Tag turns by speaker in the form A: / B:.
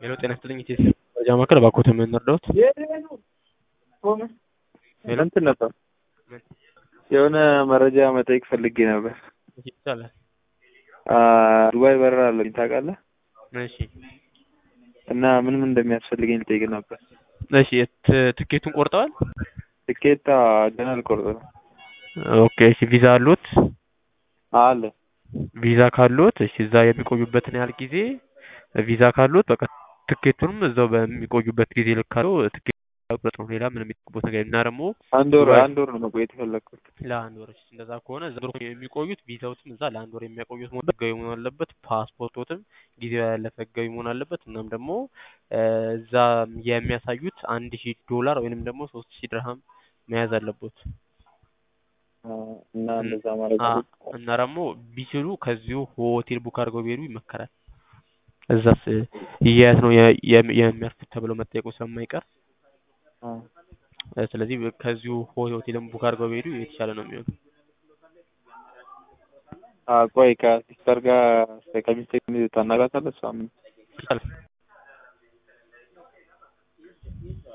A: ሄሎ ጤና ይስጥልኝ ኢትዮጵያ መረጃ ማዕከል እባክዎት ምን እርዳዎት? ሄሎ
B: እንትን ነበር የሆነ መረጃ መጠየቅ ፈልጌ ነበር።
A: ይቻላል።
B: አ ዱባይ በረራ አለኝ ታውቃለህ?
A: እሺ
B: እና ምን ምን እንደሚያስፈልገኝ ልጠይቅ ነበር።
A: እሺ የት- ትኬቱን ቆርጠዋል?
B: ትኬት ገና አልቆርጥ ነው
A: ኦኬ እሺ ቪዛ አሉት?
B: አለ
A: ቪዛ ካሉት እሺ እዛ የሚቆዩበትን ያህል ጊዜ ቪዛ ካሉት በቃ ትኬቱንም እዛው በሚቆዩበት ጊዜ ልካሉ ትኬት መቁረጥ ነው። ሌላ ምንም የሚጠቅሙት ነገር እና ደግሞ
B: አንድ ወር
A: ዱባይ-
B: አንድ ወር ነው መቆየት የፈለግኩት።
A: ለአንድ ወር እሺ፣ እንደዛ ከሆነ እዛ ወር የሚቆዩት ቪዛዎትም እዛ ለአንድ ወር የሚያቆዩት መሆን ህጋዊ መሆን አለበት። ፓስፖርቶትም ጊዜው ያለፈ ህጋዊ መሆን አለበት። እናም ደግሞ እ እዛ የሚያሳዩት አንድ ሺህ ዶላር ወይንም ደግሞ ሶስት ሺህ ድርሃም መያዝ አለበት።
B: አ እና እንደዛ ማድረግ
A: አ
B: አለብኝ።
A: እና ደግሞ ቢችሉ ከዚሁ ሆቴል ቡክ አድርገው ቢሄዱ ይመከራል። እዛስ የት ነው የ- የም- የሚያርፉት ተብለው መጠየቁ ስለማይቀር
B: አ
A: እ ስለዚህ ከዚሁ ሆቴልም ቡክ አድርገው ቢሄዱ የተሻለ ነው የሚሆነው።
B: አ ቆይ ከሲስተር ጋር ከሚስቴ ታናግራታለህ? እሷ ምን
A: ይቻላል